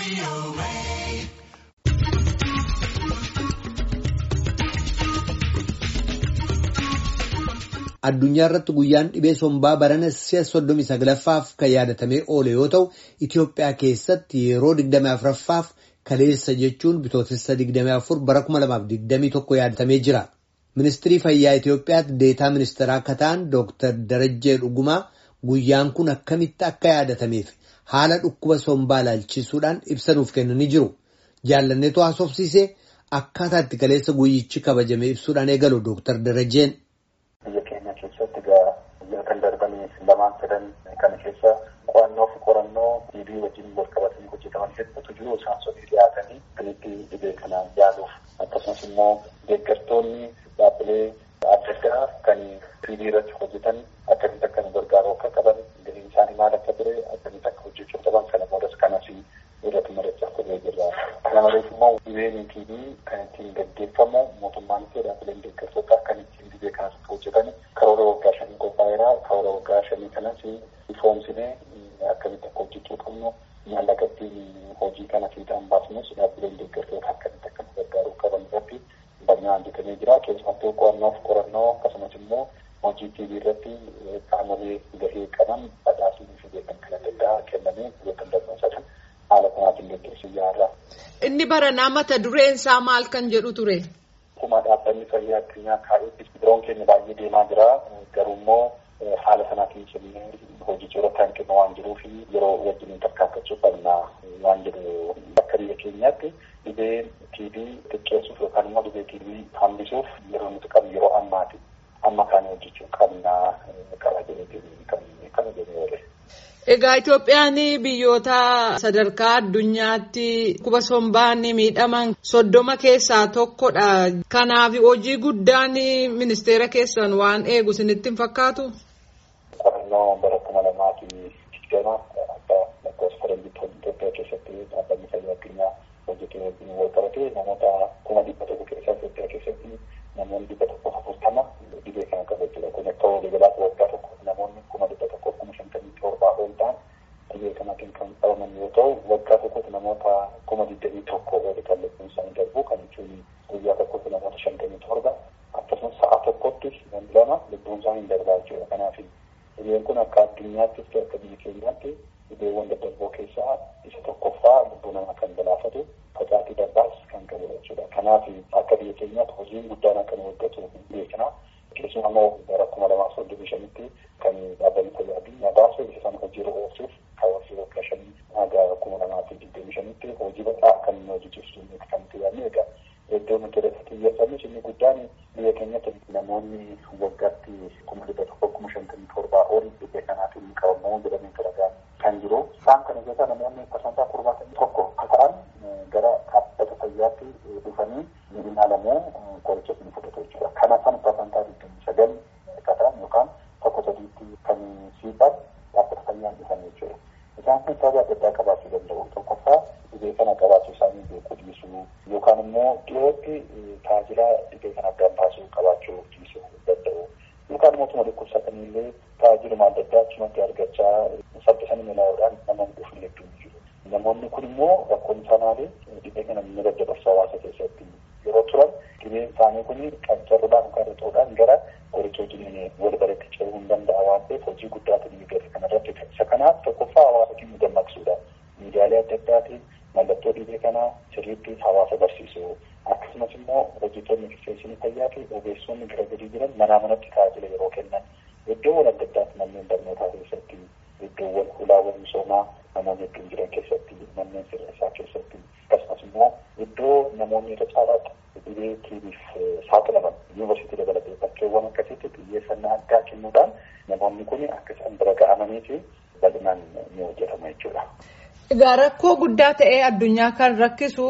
Addunyaa irratti guyyaan dhibee sombaa barana si'a soddomii saglaffaaf kan yaadatamee oole yoo ta'u, Itoophiyaa keessatti yeroo digdamii afuraffaaf kaleessa jechuun bitootessa digdamii afur bara kuma lamaaf digdamii tokko yaadatamee jira. Ministirii Fayyaa Itoophiyaatti deetaa ministeeraa akka ta'an Dooktar Darajjee Dhugumaa guyyaan kun akkamitti akka yaadatameef haala dhukkuba sombaa ilaalchisuudhaan ibsa nuuf kennanii jiru. Jaallanneetu haasofsiisee akkaataa itti kaleessa guyyichi kabajame ibsuudhaan eegalu Dooktar Darajjeen. Biyya keenya keessatti egaa biyya kan darbanii lamaan sadan kana keessa qo'annoo fi qorannoo dhiibii wajjin wal qabatanii hojjetaman hedduutu jiru. Isaan sunii dhiyaatanii galiitti dhibee kanaan yaaluuf akkasumas immoo deeggartoonni dhaabbilee adda addaa kan dhiibii irratti hojjetan akkamitti akka nu gargaaru akka qaban galiin isaanii maal akka ture akkamitti akka hojjechuu qaban kana boodas kanas irratti mari'achaa turre jirra. Kana malees immoo dhibeen dhiibii kan ittiin gaggeeffamu mootummaan fi dhaabbileen deeggartoota kan ittiin dhibee kanas hojjetan karoora waggaa shanii qophaa'eera. Karoora waggaa shanii kanas ifoomsinee akkamitti akka hojjechuu qabnu maallaqa ittiin hojii kana fiixaan baasnus dhaabbileen deeggartoota akkamitti akka nu gargaaruu qaban irratti bal'inaan hojjetamee jira. Keessumattuu qo'annoo fi qorannoo akkasumas immoo hojii tiibii irratti qaamolee gahee qaban badhaasnii fi beekan kan adda addaa kennamee biyyoota darban sadan haala kanaatiin gaggeessuu yaala. Inni baranaa mata dureen isaa maal kan jedhu ture? Akkuma dhaabbanni fayyaa addunyaa kaa'etti biroon keenya baay'ee deemaa jira. Garuu immoo haala sanaatiin cimnee hojii irratti hanqina waan jiruuf yeroo wajjin tarkaanfachuu qabna waan jedhu akka biyya keenyaatti dhibee tiibii xiqqeessuuf yookaan immoo dhibee tiibii hambisuuf yeroo nuti qabnu yeroo ammaati. Amma kana hojjechuu qabna qaba jedhee kan kana jedhee oole. Egaa Itoophiyaan biyyoota sadarkaa addunyaatti dhukkuba sombaan miidhaman soddoma keessaa tokkodha. Kanaaf hojii guddaan ministeera keessan waan eegu isinitti hin fakkaatu? Qorannoo bara kuma lamaa fi digdama akka lakkoofsa faranjiitti Itoophiyaa keessatti dhaabbanni fayyaa addunyaa hojjetee wajjin wal qabate namoota kuma dhibba tokko keessaa Itoophiyaa keessatti namoonni dhibba tokko afurtama dhibee kana qabu jechuudha. Kun akka waliigalaatti waggaa tokko namoonni kuma dhibba tokko kuma shantamii torbaa ol ta'an dhibee kanaatiin kan qabaman yoo ta'u waggaa tokkotti namoota kuma digdamii tokko ol kan lubbuun isaanii darbu kan jechuun guyyaa tokkotti namoota shantamii torba akkasumas sa'a tokkotti namni lama lubbuun isaanii darbaa jechuudha. Kanaaf dhibeen kun akka addunyaattis ta'e akka biyya keenyaatti dhibeewwan daddarboo keessaa isa tokkoffaa lubbuu namaa kan galaafatu facaatii darbaas kan qabudha jechuudha. Kanaaf akka biyya keenyaatti hojiin guddaan akka nu hojjetu beekna. Keessumaa immoo bara kuma lamaaf soddomii shanitti kan dhaabbanni fayyaa addunyaa baase isa sana hojiirra oolchuuf kaawwasii waggaa shanii haga kuma lamaa fi digdamii shanitti hojii bal'aa kan nu hojjechiisu kan itti yaadne egaa iddoo nuti irratti xiyyeeffannu inni guddaan biyya keenyatti namoonni waggaatti kuma dhibba tokko kuma shantamii torbaa ol dhibee kanaatiin qabamu jedhamee garagaa kan jiru. Isaan kana keessaa namoonni parsantaa torbaatamii tokko akka ta'an gara dhaabbata fayyaatti dhufanii ni ilaalamu qoricha ni fudhatu jechuudha. Kana sana parsantaa digdamii sagal akka ta'an yookaan tokko sadiitti kan siifan dhaabbata fayyaan dhufan jechuudha. Isaan kun sababa adda addaa qabaachuu danda'u. Tokkoffaa dhibee kana qabaachuu isaanii beekuu dhiisuu yookaan immoo dhiyootti tajaajila dhibee kana addaan baasuu qabaachuu dhiisuu danda'u. Yookaan mootummaa dhukkubsatanii illee tajaajiluma adda addaa achumatti argachaa saffisanii ilaa'uudhaan namoonni dhufu hedduun jiru. Namoonni kun immoo rakkoon isaa maali? Dhibee kana ni daddabarsu hawaasa keessatti yeroo turan dhibeen isaanii kun qancaruudhaan yookaan rixuudhaan gara qoricha wajjin wal baratti ce'uu hin danda'a waan ta'eef hojii guddaatu ni gadi kanarratti isa kanaaf tokkoffaa hawaasa keenya dammaqsuudha. Miidiyaalee adda addaatiin mallattoo dhibee kanaa sirriitti hawaasa barsiisuu akkasumas immoo hojjettoonni ekisteenshinii fayyaa fi ogeessonni gara gadii jiran manaa manatti tajaajila yeroo kennan iddoowwan adda addaatti manneen barnootaa keessatti iddoowwan hulaawwan misoomaa namoonni hedduun jiran keessatti manneen sirreessaa keessatti akkasumas immoo iddoo namoonni irra caalaatti dhibee tiibiif saaxilaman yuunivarsiitii dabalatee bakkeewwan akkasitti xiyyeeffannaa addaa kennuudhaan namoonni kun akka isaan bira ga'amanii fi bal'inaan ni hojjetama jechuudha. Egaa rakkoo guddaa ta'ee addunyaa kan rakkisu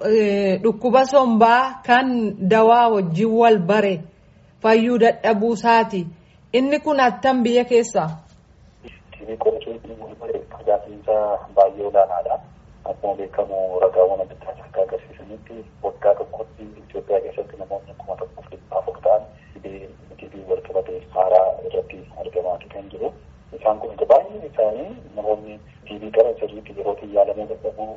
dhukkuba sombaa kan dawaa wajjin wal bare fayyuu dadhabuu isaati. Inni kun attam biyya keessaa? Tiibii qorichoonni wal bare tajaajilisa baay'ee olaanaadha. Akkuma beekamu ragaawwan adda addaa akka agarsiisanitti waggaa tokkotti Itoophiyaa keessatti namoonni kuma tokkoof dhibba afur ta'an dhibee tiibii wal qabatee haaraa irratti argamaa kan jiru. Isaan kun baay'een isaanii namoonni tiibii qaban sirriitti yerootti yaalamuu dadhabuu qoricha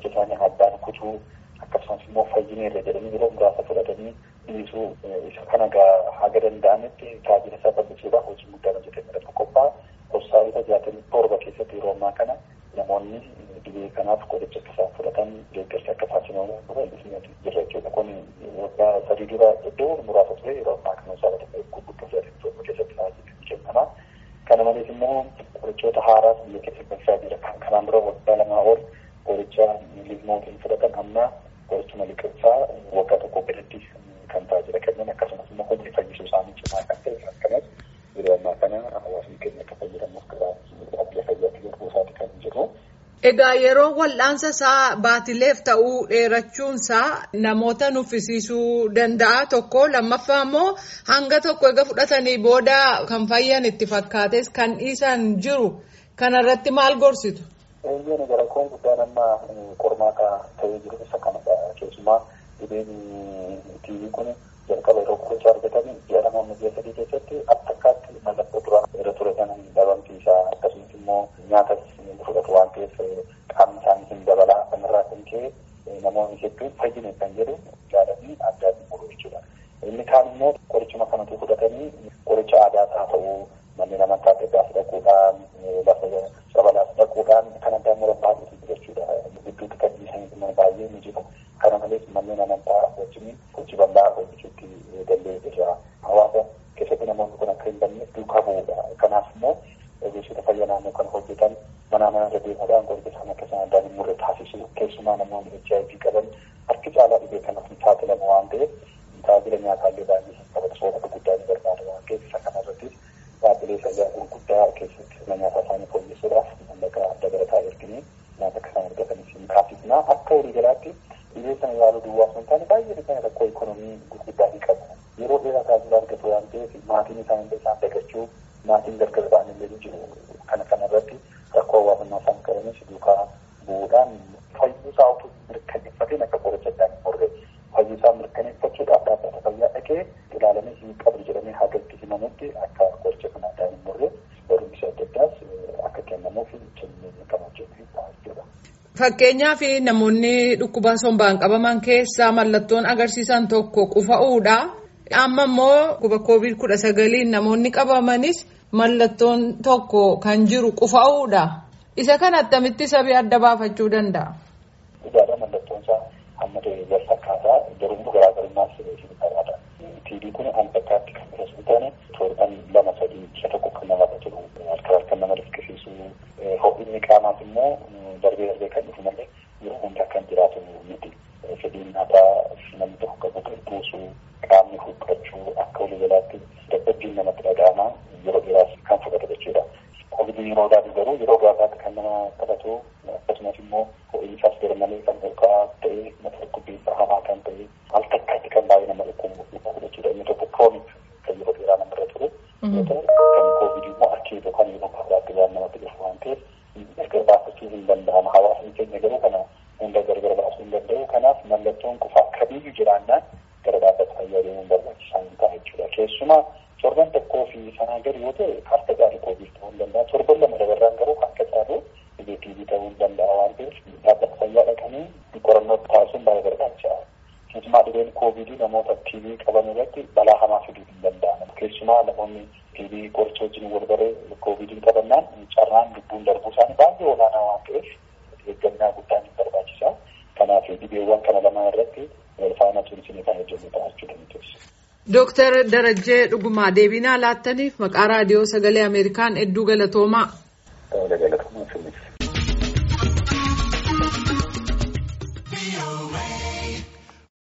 qoricha isaanii addaan kutuu akkasumas immoo fayyineerra jedhanii yeroo muraasa fudhatanii dhiisuu isa kana haga danda'ametti tajaajila isaa bal'isuudhaaf hojii guddaan hojjetamee irratti qophaa'a. Hospitaalota jaatamii torba keessatti yeroo ammaa kana namoonni dhibee kanaaf qoricha akka isaan fudhatan deeggarsi akka taasifamu bal'isanii jirra jechuudha. Kun waggaa sadii dura iddoo muraasa ture yeroo ammaa kana hospitaalota gurguddoo jaatamii torba keessatti tajaajilli kennama. Kana malees immoo qorichoota haaraas biyya keessatti galchaa jira. Kan kanaan dura waggaa lamaa ol qoricha liizmootiin fudhatan amma qorichuma liqimsaa waggaa tokko gadatti kan tajaajila kennan akkasumas immoo humni fayyisuu isaanii cimaa kan ta'e akkanas yeroo ammaa kana hawaasni keenya akka fayyadamuuf karaa dhaabbilee fayyaatti godhuu isaati kan jiru. Egaa yeroo wal'aansa isaa baatileef ta'uu dheerachuunsaa namoota nuffisiisuu danda'a tokko lammaffaa immoo hanga tokko egaa fudhatanii booda kan fayyan itti fakkaates kan dhiisan jiru kanarratti maal gorsitu? Eeyyeen gara koon guddaan amma qormaata ta'ee jiru isa kanadha keessumaa dhibeen tiivii kun jalqaba yeroo qoricha argatanii ji'a namoonni biyya sadii keessatti akka akkaatti mallattoo duraan irra ture sana dhabamtii isaa akkasumas immoo nyaatas fudhatu waan ta'eef qaamni isaanii hin dabalaa kanarraa kan ka'e namoonni hedduun fayyine kan jedhu yaadanii addaan muru jechuudha. Inni kaan immoo qorichuma kanatu fudhatanii qoricha aadaas haa ta'uu manneen amantaa adda addaas dhaquudhaan lafa sabalaas dhaquudhaan kan addaan muran baay'eetu jechuudha. Gidduutti kan dhiisan baay'ee ni jiru. Kana malees manneen amantaa wajjin hojii bal'aa hojjechuutti danda'ee jira. Hawaasa keessatti namoonni kun akka hin banneef duukaa bu'uudha. Kanaaf immoo ogeessota fayyaa naannoo kan hojjetan mana mana irra deemuudhaan qoricha isaan akka isaan addaan hin murre taasisu. Keessumaa namoonni HIV qaban harki caalaa dhibee kanaaf hin saaxilamu waan ta'eef tajaajila nyaataallee baay'ee qabatu soorata guddaa ni barbaada waan ta'eef isa kanarrattis dhaabbilee fayyaa gurguddaa keessatti sirna nyaataa isaanii fooyyessuudhaaf mallaqa adda barataa erginee nyaata akka isaan argataniif hin taasisna. Akka walii galaatti dhibee sana yaaluu duwwaa osoo hin taane baay'ee dhibee rakkoo ikonoomii gurguddaa ni qabu. Yeroo dheeraa tajaajila argatu waan ta'eef maatiin isaanii isaan dagachuu maatiin gargar ba'an illee ni jiru. Kana kanarratti rakkoo hawaasummaa isaan qabanis duukaa bu'uudhaan fayyuusaa utuu mirkaneeffateen akka qoricha addaan hin morre fayyuusaa mirkaneeffachuudhaaf dhaabbata fayyaa dhaqee ilaalamee hin qabdu jedhamee hagatti himamutti akka qoricha kana addaan hin morre barumsa adda addaas akka kennamuuf kennee qabachuuf jechuudha. Fakkeenyaaf namoonni dhukkuba sombaan qabaman keessaa mallattoon agarsiisan tokko qufa'uudha. Amma immoo dhukkuba koovid kudha sagaliin namoonni qabamanis mallattoon tokko kan jiru qufa'uudha. Isa kana attamitti sabii adda baafachuu danda'a? Dhugaadha mallattoon isaa hamma ta'e wal fakkaataa garuu garaagarummaas hin qabaata. Tiibii kun an bakkaatti kan biras hin taane torban lama sadii isa tokko kan nama turu harka harka nama riskisiisuu ho'inni qaamaas immoo darbee darbee kan dhufu malee yeroo hundaa kan jiraatu miti. Fedhiin nyaataa namni tokko qabu kan buusuu qaamni huqqachuu akka walii galaatti dadhabbiin namatti dhaga'ama yeroo dheeraas kan fudhatu jechuudha. Kovidii yeroo daatu garuu yeroo gaafaatti kan nama qabatu akkasumas immoo ho'iinsaas garmalee kan olka'aa ta'e mata dhukkubbiinsa hamaa kan ta'e al takkaatti kan baay'ee nama dhukkubu jechuudha. Inni tokko kroonik kan yeroo dheeraa namarra ture. Yoo ta'u kan kovidii immoo akkee yookaan yeroo gabaabaatti waan namatti dhufu waan ta'eef gargar baafachuu hin danda'ama. Hawaasni keenya garuu kana hunda gargar baasuu hin danda'u. Kanaaf mallattoon qufaa kamiyyuu jiraannaan gara dhaabbata fayyaa deemuun barbaachisaa hin ta'a jechuudha. Keessumaa torban tokkoo fi sanaa gadi yoo ta'e harka caalu koovid ta'uu hin danda'a. Torban lama dabarraan garuu harka caalu dhibee tiibii ta'uu hin danda'a waan ta'eef dhaabbata fayyaa dhaqanii qorannoo taasisuun baay'ee barbaachisaadha. Keessumaa dhibeen koovidii namoota tiibii qaban irratti balaa hamaa fiduu hin danda'amu. Keessumaa namoonni tiibii qoricha wajjin wal baree koovidii qabannaan carraan lubbuun darbuu isaanii baay'ee olaanaa waan ta'eef eeggannaa guddaan hin barbaachisa. Kanaaf dhibeewwan kana lamaan irratti wal faana tumsinee kan hojjennu ta'achuu dandeessu. Dooktar Darajjee Dhugumaa deebinaa laattaniif maqaa raadiyoo sagalee Ameerikaan hedduu galatoomaa.